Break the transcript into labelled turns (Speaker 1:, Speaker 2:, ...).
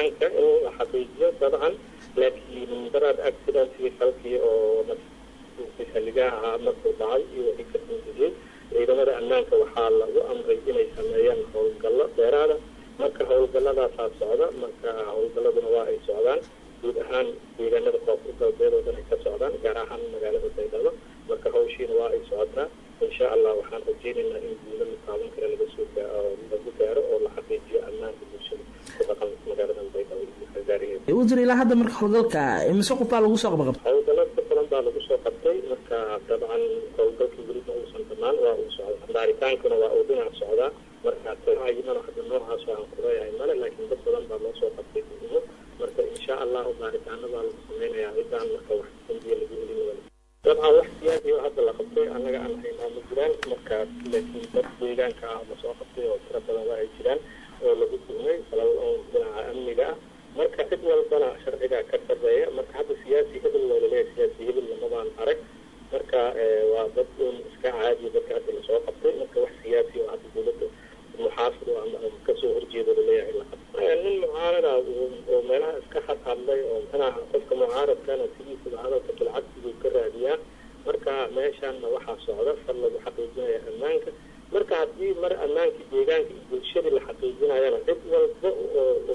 Speaker 1: ammaanka in la xaqiijiyo dabcan laakiin daraad accidentkii falkii oo xilligaha ahaa markuu dhacay iyo wixii ka dambeeyey ciidamada ammaanka waxaa lagu amray inay sameeyaan howlgallo dheeraada marka howlgalladaasaa socda marka howlgalladuna waa ay socdaan guud ahaan deegaanada koonfur galbeed oo dhan ay ka socdaan gaar ahaan magaalada baydhabo marka hawshiina waa ay socotaa insha allah waxaan rajeynaynaa in guulo la taaban kara laga soo lagu gaaro oo la xaqiijiyo ammaanka bulshada ku dhaqan magaalada baydhabo iyo xagaarigeeda
Speaker 2: wasiir ilaa hadda marka howlgalka imise qof baa lagu soo qabaqabtay
Speaker 1: howlgallo ka badan baa lagu soo qabtay marka dabcan howlgalkii weli ma uusan dhammaan waa uu socdaa baaritaankuna waa uu dhinac socdaa marka tayimana hadda noocaas aan kuleeyahay male laakiin dad badan baa loo soo qabtay muhimo marka insha allahu baaritaano baa lagu sameynayaa ciddaan marka wax dambiya lagu elin wala dabcan wax siyaasi oo hadda la qabtay annaga aan haynaa ma jiraan markaas laakiin dad deegaanka ah la soo qabtay oo tiro badan waa ay jiraan oo lagu tuhmay falal oo dhinaca amniga ah marka cid walbana sharciga ka sarreeya marka hadda siyaasi hebel waa laleeyahay siyaasi hebel lamadaan arag marka waa dad un iska caadiya dadka hadda lasoo qabtay marka wax siyaasi oo hadda dowladda muxaafid oo ama kasoo horjeedo laleeyahay la qabtay nin mucaarada oo meelaha iska hadhadlay oo manaha qofka mucaaradkana sidiisaba hadalka bilcagsiguu ka raadiyaa marka meeshaanna waxaa socda far lagu xaqiijinaya ammaanka marka haddii mar ammaankii deegaanka iyo bulshadii la xaqiijinayana cid walba oo